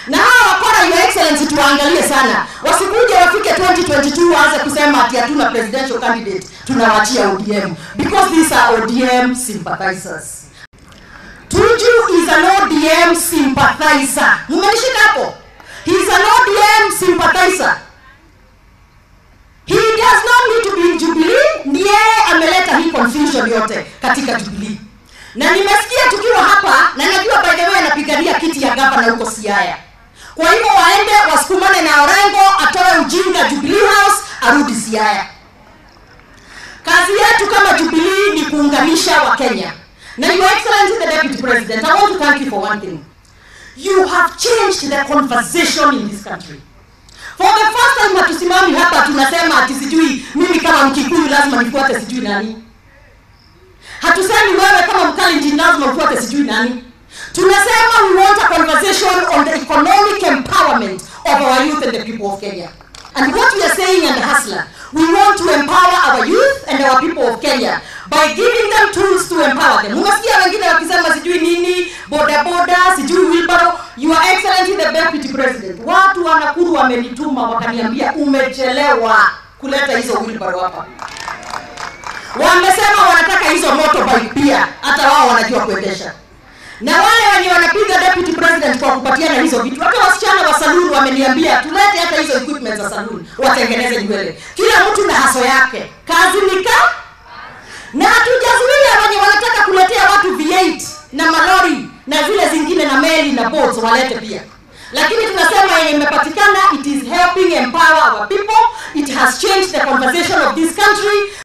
na hawa wakora your excellency tuwaangalie sana wasikuje wafike 2022 waanze kusema ati hatuna presidential candidate tunawachia odm because these are odm sympathizers tuju is an odm sympathizer mumenishika hapo he is an odm sympathizer he does not need to be in jubilee ndiye ameleta hii confusion yote katika jubilee na nimesikia tukiwa hapa na najua by the way anapigania kiti ya gavana huko siaya kwa hivyo waende wasukumane na orengo atoe ujinga jubilee house arudi siaya kazi yetu kama jubilee ni kuunganisha wakenya na your excellency the deputy president i want to thank you for one thing you have changed the conversation in this country for the first time hatusimami hapa tunasema ati sijui mimi kama mkikuyu lazima nifuate sijui nani hatusemi wewe kama mkalenjin lazima ufuate sijui nani tunasema we want a conversation on the economic empowerment of our youth and the people of kenya and what we are saying and hustler we want to empower our youth and our people of kenya by giving them tools to empower them umesikia wengine wakisema sijui nini bodaboda sijui wilbaro your excellency the deputy president watu wa nakuru wamenituma wakaniambia umechelewa kuleta hizo wilbaro hapa wamesema wanataka hizo motorbike pia hata wao wanajua kuendesha na wale wenye wanapiga deputy president kwa kupatiana hizo vitu hata wasichana wa saluni wameniambia tulete hata hizo equipment za saluni watengeneze nywele kila mtu na haso yake kazi nika na hatujazuia wenye wanataka kuletea watu v8 na malori na zile zingine na meli na boats walete pia lakini tunasema yenye imepatikana it is helping empower our people it has changed the conversation of this country